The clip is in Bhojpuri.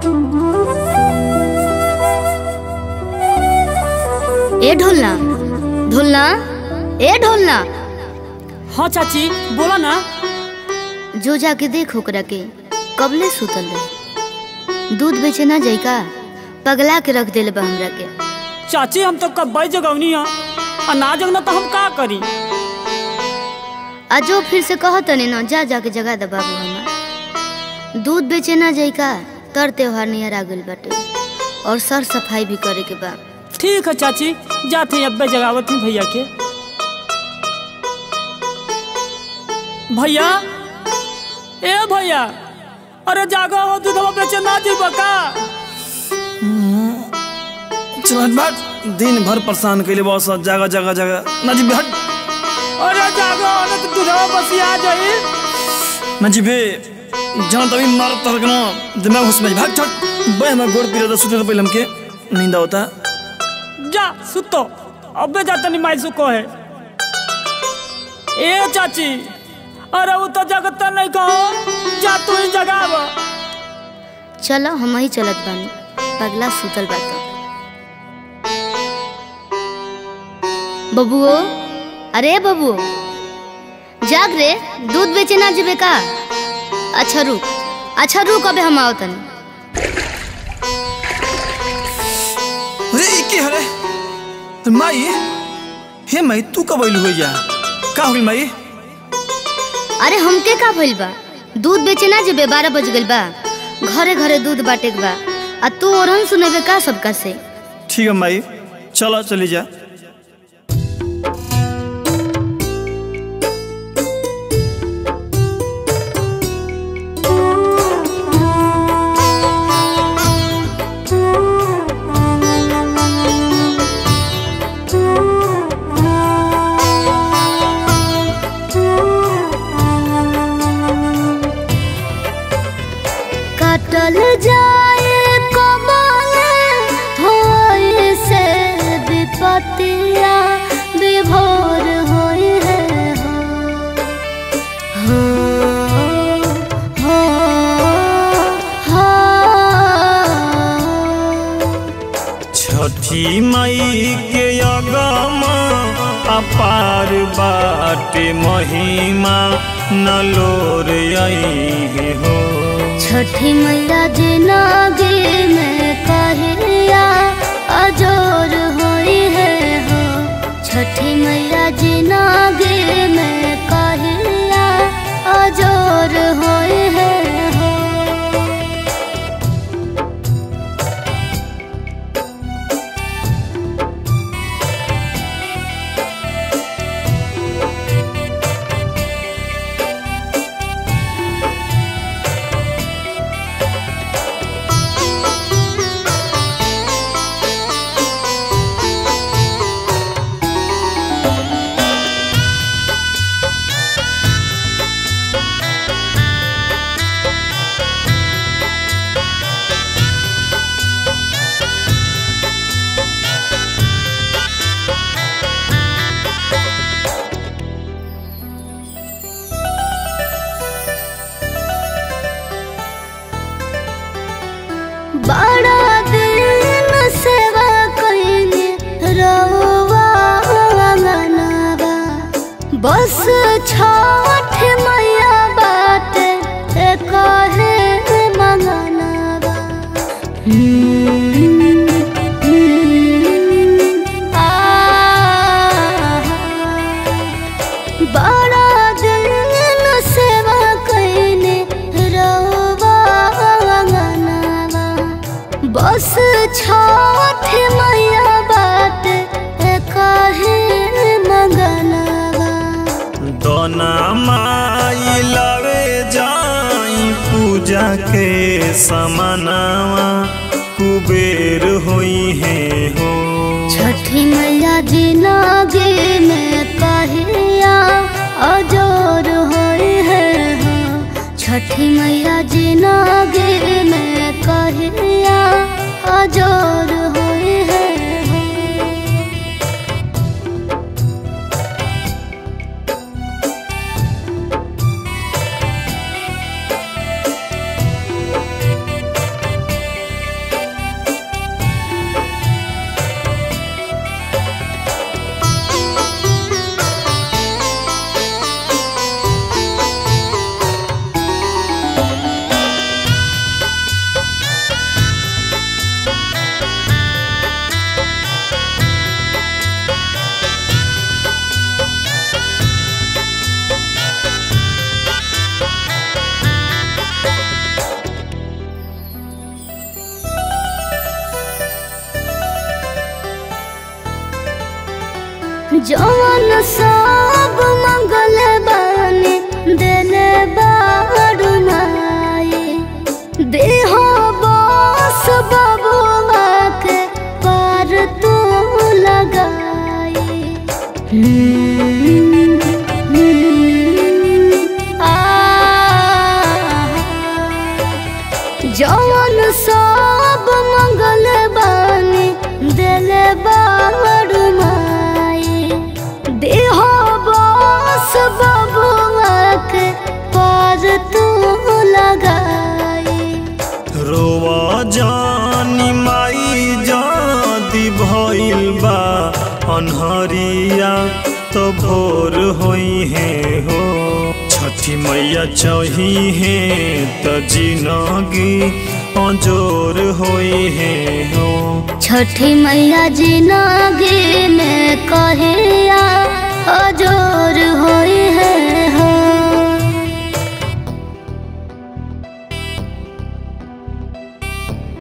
ए ढोलना ढोलना ए ढोलना हाँ चाची बोला ना जो जाके देख ओकरा के कबले सुतल रहे दूध बेचे ना जाई का पगला के रख देले बा हमरा के चाची हम तो कब जगवनी है आ ना जगना तो हम का करी आ जो फिर से कह तने ना जा जाके जगा दे बाबू हमार दूध बेचे ना जाई का तर त्योहार नियर आ गइल बाटे और सर सफाई भी करे के बा ठीक है चाची जाते हैं अब्बे जगावत हैं भैया के भैया ए भैया अरे जागो हो दूधवा बेचे ना जीबा का चल बाट दिन भर परेशान कैले बस जगह जगह जगह नजीब हट अरे जागो हो तो दूधवा बसिया जाई नजीबे जहाँ तभी मार तर न दिमाग होश में भाग छट बे हमारे गोड़ पीरे तो सुते तो पहले हमके नींद होता जा सुतो अब्बे जाता नहीं माई सुको है ए चाची अरे वो तो जगता नहीं कहो जा तू ही जगावा चलो हम ही चलत बानी पगला सुतल बा तो बबुओ अरे बबुओ जाग रे दूध बेचे ना जेबे का अच्छा रुक अच्छा रुक अबे हम आओ तनी अरे ई के हरे अरे माई हे माई तू कब आइल हो जा का हो गइल माई अरे हमके का भइल बा दूध बेचे ना जेबे बारह बज गइल बा घरे घरे दूध बाटे के बा आ तू ओरहन सुनेबे का सबका से ठीक है माई चलो चली जा काटल जाए कमल होए से विपतिया विभोर होए है हो हो हो छठी मई के अगम अपार बाटे महिमा नलोर आई हो छठी मैया जिनागे में कहिया अजोर होई है हो छठी मैया जिनागे में कहिया अजोर होई है हो बड़ा दिन सेवा कइने रहुआ अंगनवा बस छठ मैया बाटे कहे मंगनवा बड़ा दिन सेवा कइने रहुआ अंगनवा बस छठ मैया बात कहे मंगनवा दोना माई लवे जाई पूजा के समानावा कुबेर होई है हो छठी मैया जिनागे में कहिया अजोर होई है हो छठी मैया जिनागे में कहिया अजोर होई है हो जवन सब मंगल बानी देले बारू माई देह बस बबुआ के पर तू लगाई जवन सब मंगल बानी देले बारू माई देह बस बबुआ के पर तू लगाई रोवा जानी माई जादी भइल बा अनहरिया तो भोर होई है हो छठी मैया चही है त जिनगी अजोर होई है हो छठी मैया जी न